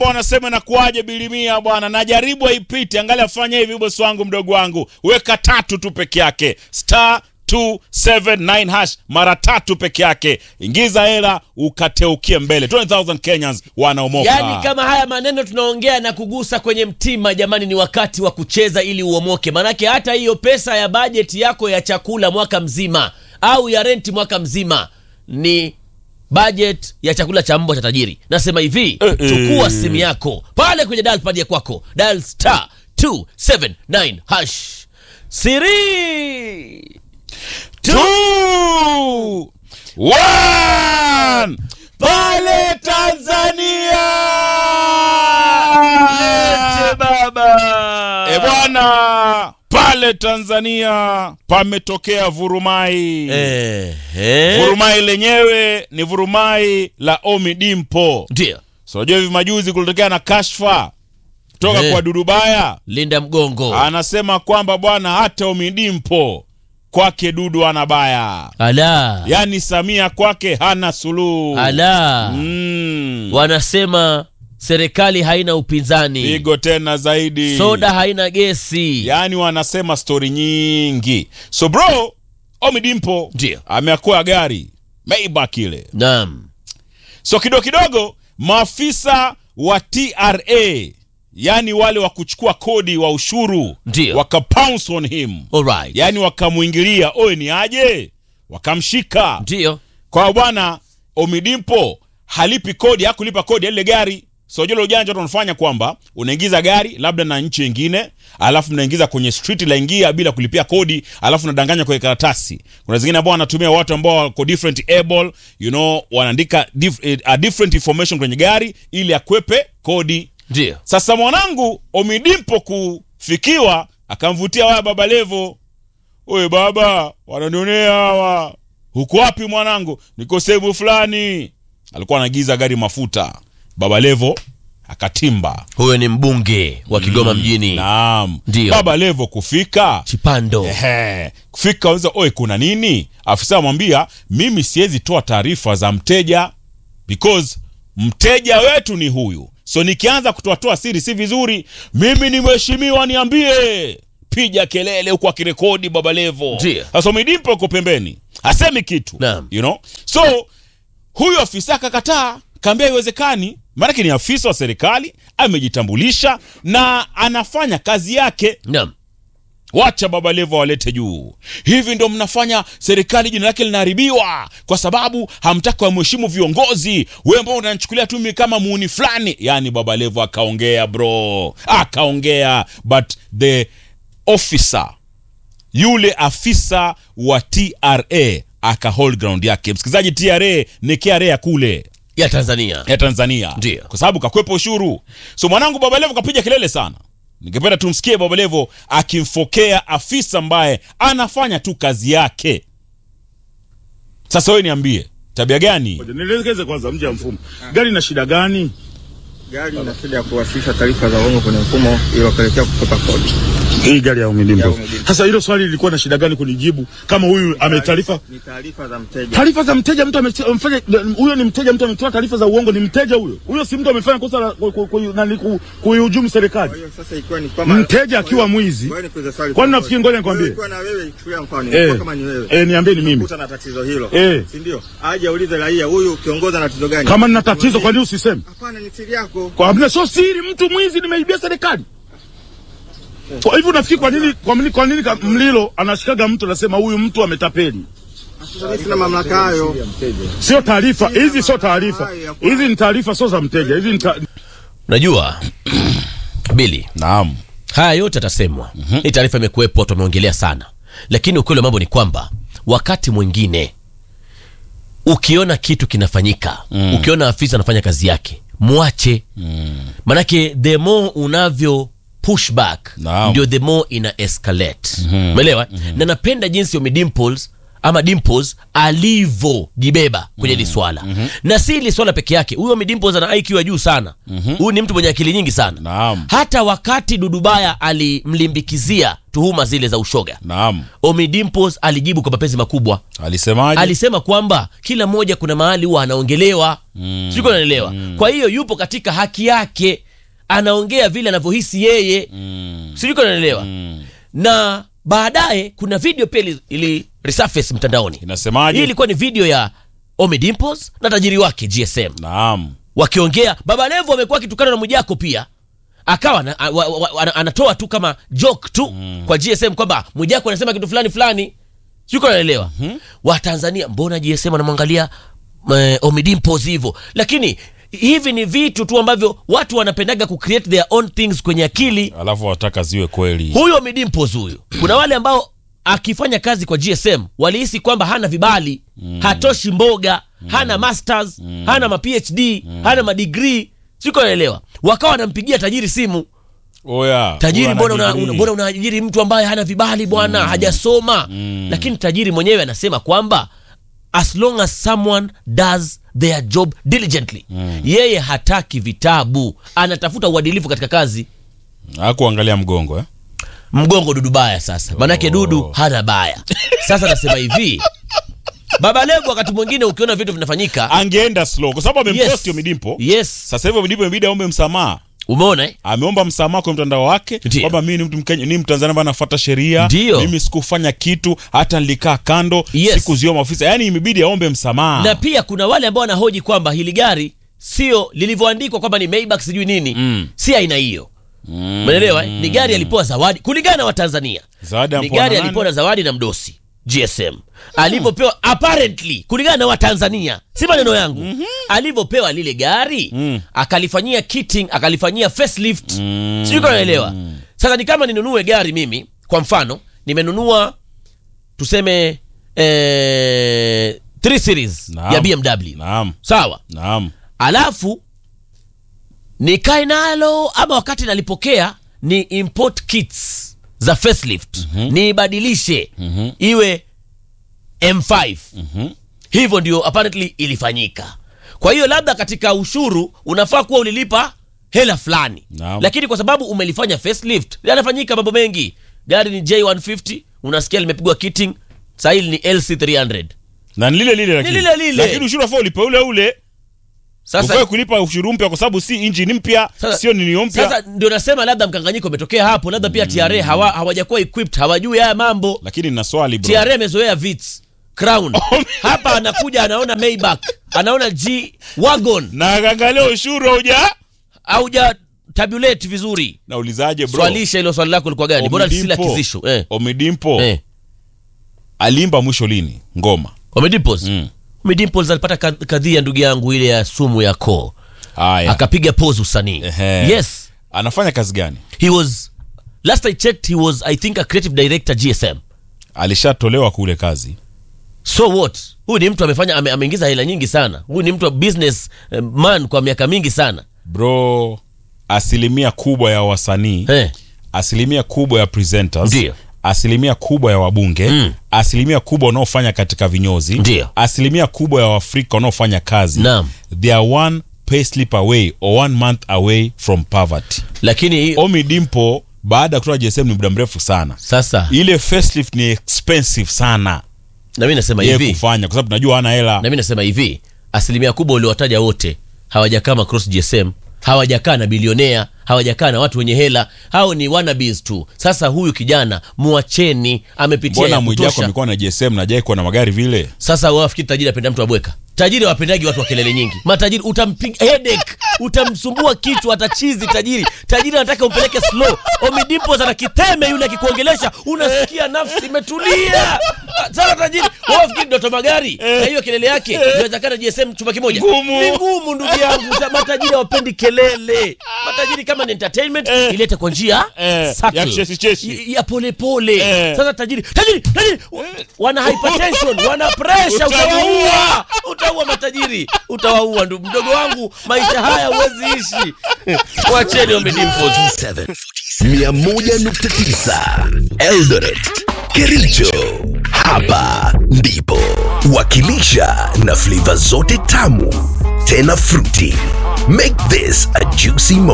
wanasema nakuaje bilimia bwana, najaribu haipiti. Angalia, fanya hivi bosi wangu, mdogo wangu, weka tatu tu peke yake, star 279 hash mara tatu peke yake, ingiza hela ukateukie mbele. 20000 Kenyans wanaomoka. Yaani kama haya maneno tunaongea na kugusa kwenye mtima, jamani, ni wakati wa kucheza ili uomoke. Maanake hata hiyo pesa ya bajeti yako ya chakula mwaka mzima au ya renti mwaka mzima ni budget ya chakula cha mbwa cha tajiri. Nasema hivi, Eh, eh. chukua simu yako pale kwenye dial pad ya kwako, dial star 279 hash siri Two, one, pale Tanzania. Lete baba. E bwana, pale Tanzania pametokea vurumai. Eh, eh. Vurumai lenyewe ni vurumai la Omi Dimpo. Ndio So unajua hivi majuzi kulitokea na kashfa kutoka Eh. kwa Dudubaya, linda mgongo anasema kwamba bwana, hata Omi Dimpo kwake Dudu ana baya, ala yaani Samia kwake hana suluhu. ala Mm. wanasema serikali haina upinzani Pigo tena zaidi soda haina gesi yaani wanasema stori nyingi. So bro, Omi Dimpo Ndio. ameakoa gari Maybach ile naam So kidogo kidogo maafisa wa TRA yani wale wa kuchukua kodi wa ushuru Ndio. waka pounce on him, alright yani wakamwingilia, oye ni aje, wakamshika ndio kwa bwana Omidimpo halipi kodi, hakulipa kodi ya lile gari. So jole ujanja watu wanafanya kwamba unaingiza gari labda na nchi nyingine, alafu mnaingiza kwenye street la ingia bila kulipia kodi, alafu unadanganya kwenye karatasi. Kuna zingine ambao wanatumia watu ambao wako different able, you know, wanaandika dif, eh, a different information kwenye gari ili akwepe kodi. ndio Sasa mwanangu Omidimpo kufikiwa, akamvutia waya Baba Levo, oye baba, wananionea hawa. Huko wapi mwanangu? Niko sehemu fulani. Alikuwa anagiza gari mafuta. Baba Levo akatimba. huyo ni mbunge wa kigoma mjini Naam, Ndio. Baba Levo kufika chipando Ehe, kufika uliza, oye, kuna nini? Afisa amwambia mimi siwezi toa taarifa za mteja because mteja wetu ni huyu, so nikianza kutoatoa siri si vizuri. Mimi ni mheshimiwa, niambie. Piga kelele huku akirekodi Baba Levo. Ndio. Sasa Omidimpo uko pembeni, hasemi kitu Naam. you know? So huyu afisa akakataa, kaambia haiwezekani, maanake ni afisa wa serikali, amejitambulisha na anafanya kazi yake naam wacha baba levo walete juu hivi ndo mnafanya serikali jina lake linaharibiwa kwa sababu hamtaki wamheshimu viongozi we ambao unanichukulia tu mimi kama muuni fulani yaani baba levo akaongea bro akaongea but the officer yule afisa wa tra aka hold ground yake msikilizaji tra ni kra ya kule ya tanzania ya Tanzania Ndio. kwa sababu kakwepa ushuru. So mwanangu Baba Levo kapiga kelele sana. Ningependa tumsikie Baba Levo akimfokea afisa ambaye anafanya tu kazi yake. Sasa wewe niambie, tabia gani? Ngoja, Nielekeze kwanza mje ya mfumo. Gari ina shida gani? Gari ina shida ya kuwasilisha taarifa za uongo kwenye mfumo iliyopelekea kukwepa kodi. Hii gari ya Ya Umidimpo. Umidimpo. Sasa hilo swali lilikuwa na shida gani kunijibu kama huyu ametaarifa Ni taarifa za mteja. taarifa za mteja mtu ame- amefanya huyo ni mteja mtu ametoa taarifa za uongo ni mteja huyo. Huyo si mtu amefanya kosa la ku- ku- ku- nani ku- kuihujumu serikali. Kwa hiyo sasa ikiwa ni kwamba Mteja akiwa mwizi. Ngoja nikuulize swali. Kwani nafikiri ngoja nikwambie. Wewe ukiwa na wewe chukulia mfano, Eh, ilikuwa kama ni wewe. eh, niambie ni mimi. Kuta na tatizo hilo. Eh. Si ndio? Aje aulize raia huyu kiongoza na tatizo gani? Kama nina tatizo kwa nini usiseme? Hapana ni siri yako. Kwa hamna sio siri mtu mwizi nimeibia serikali. Kwa hivyo nafikiri kwa nini kwa nini kwa nini ka- Mlilo anashikaga mtu anasema huyu mtu ametapeli? Sasa mimi sina mamlaka hayo. Sio taarifa, hizi sio taarifa. Hizi ni taarifa sio za mteja. Hizi ni ta... unajua bili Naam. haya yote atasemwa hii taarifa imekuwepo watu wameongelea sana lakini ukweli wa mambo ni kwamba wakati mwingine ukiona kitu kinafanyika mm. ukiona afisa anafanya kazi yake mwache mm. manake the more unavyo push back Naam. ndio the more ina escalate umeelewa na napenda jinsi Omi Dimples ama Dimples alivyojibeba kwenye hili swala na si hili swala peke yake. Huyo Ommy Dimples ana IQ ya juu sana. Huyu ni mtu mwenye akili nyingi sana. Naam. Hata wakati Dudubaya alimlimbikizia tuhuma zile za ushoga, Naam. Ommy Dimples alijibu kwa mapenzi makubwa. Alisemaje? Alisema kwamba kila mmoja kuna mahali huwa anaongelewa mm. siko naelewa kwa hiyo yupo katika haki yake, anaongea vile anavyohisi yeye mm. siko naelewa na baadaye kuna video pia ili, ili resurface mtandaoni. Inasemaje? Hii ilikuwa ni video ya Ommy Dimples na tajiri wake GSM Naam. wakiongea. Baba Levo amekuwa akitukana na Mwijako pia akawa na, wa, wa, wa, ana- anatoa tu kama joke tu kwa GSM kwamba Mwijako anasema kitu fulani fulani, siko naelewa Watanzania, mbona GSM anamwangalia eh, Ommy Dimples hivyo? Lakini hivi ni vitu tu ambavyo watu wanapendaga ku create their own things kwenye akili. Alafu wataka ziwe kweli. Huyo Ommy Dimples huyu, kuna wale ambao akifanya kazi kwa GSM walihisi kwamba hana vibali, hatoshi mboga, hana masters, hana ma PhD, hana madigrii, siko naelewa. Wakawa wanampigia tajiri simu, Oya. tajiri, huyu mbona ana una, degree. una, mbona unaajiri mtu ambaye hana vibali bwana, hajasoma. Lakini tajiri mwenyewe anasema kwamba as long as someone does their job diligently, yeye hataki vitabu, anatafuta uadilifu katika kazi. Hakuangalia mgongo eh? mgongo dudu baya sasa manake dudu hana baya sasa nasema hivi baba levo wakati mwingine ukiona vitu vinafanyika Angeenda slow kwa sababu amemposti yes, Ommy Dimpo. yes. Sasa hivi Ommy Dimpo imebidi aombe msamaha. umeona eh? Ameomba msamaha kwa mtandao wake Ndio. kwamba mimi ni mtu Mkenya, ni Mtanzania ambaye anafuata sheria. Ndio. Mimi sikufanya kitu, hata nilikaa kando, Yes. sikuzioma ofisa. Yaani imebidi aombe msamaha. na pia kuna wale ambao wanahoji kwamba hili gari sio lilivyoandikwa kwamba ni Maybach sijui nini Mm. si aina hiyo umeelewa eh? ni gari alipewa zawadi kulingana na watanzania Zawadi ni ampewa gari na nani? alipewa na zawadi na mdosi GSM alivyopewa apparently kulingana na Watanzania, si maneno yangu alivyopewa lile gari akalifanyia kitting, akalifanyia facelift mm sijui kama naelewa. Sasa ni kama ninunue gari mimi, kwa mfano nimenunua tuseme eh, 3 series Naam. ya BMW Naam. sawa, Naam. alafu nikae nalo ama wakati nalipokea ni import kits za facelift niibadilishe iwe M5 hivyo ndio apparently ilifanyika. Kwa hiyo labda katika ushuru unafaa kuwa ulilipa hela fulani, Naam. lakini kwa sababu umelifanya facelift yanafanyika mambo mengi. Gari ni J150 unasikia limepigwa kitting, sasa hili ni LC300. Na ni lile lile lakini. lile lile. Lakini ushuru wafaa ulipe ule ule. Sasa Ufai kulipa ushuru mpya kwa sababu si injini mpya, Sasa- sio nini mpya. Sasa ndio nasema labda mkanganyiko umetokea hapo, labda pia TRA hawa hawajakuwa equipped, hawajui haya mambo. Lakini nina swali bro. TRA amezoea Vitz, Crown. Hapa anakuja anaona Maybach, anaona G Wagon, Na angalia ushuru hauja. hauja tabulate vizuri. Naulizaje bro? Swalisha hilo swali lako lilikuwa gani? Bora lisila Omidimpo- kizisho. Eh. Omidimpo Eh. aliimba mwisho lini ngoma? Omedimples. Mm. Omedimples alipata ka- kadhia ndugu yangu ile ya sumu ya koo. Haya. Akapiga pose usanii. Ehe. Yes. Anafanya kazi gani? He was last I checked he was I think a creative director GSM. Alishatolewa kule kazi. so what huyu ni mtu amefanya ame, ameingiza hela nyingi sana huyu ni mtu wa business eh, man kwa miaka mingi sana Bro, asilimia kubwa ya wasanii, eh. asilimia kubwa ya presenters, Ndio. asilimia kubwa ya wabunge, Mm. asilimia kubwa wanaofanya katika vinyozi, Ndio. asilimia kubwa ya Waafrika wanaofanya kazi. Naam. They are one payslip away or one month away from poverty. lakini hii- Ommy Dimpo baada ya kutoka JSM ni muda mrefu sana. sasa Ile facelift ni expensive sana na mi nasema yeye hivi kufanya kwa sababu tunajua hana hela. na mi nasema hivi asilimia kubwa uliowataja wote hawajakaa macross gsm hawajakaa na bilionea hawajakaa na watu wenye hela hao ni wannabes tu sasa huyu kijana muacheni amepitia Mbona ya Mwijaku kutosha amekuwa na JSM na Jai kuwa na magari vile? sasa wafikiri tajiri apenda mtu abweka tajiri wapendagi watu wa kelele nyingi matajiri utampiga headache utamsumbua kichwa atachizi tajiri tajiri anataka umpeleke slow omidimpos ana kiteme yule akikuongelesha unasikia nafsi imetulia sasa tajiri wafikiri doto magari na hiyo kelele yake inawezekana gsm chumba kimoja Ngumu. ni ngumu ndugu yangu Sa- matajiri hawapendi kelele matajiri kama ni entertainment ilete kwa njia Eh, subtle. ya kicheshi-cheshi. Y- ya polepole Eh. sasa tajiri tajiri tajiri wana hypertension wana pressure Utamuua. utawaua utaua matajiri utawaua ndu mdogo wangu maisha haya huwezi ishi wacheni omidimpo 101.9 Eldoret, Kericho. Hapa ndipo wakilisha na flavor zote tamu tena fruity. Make this a juicy moment.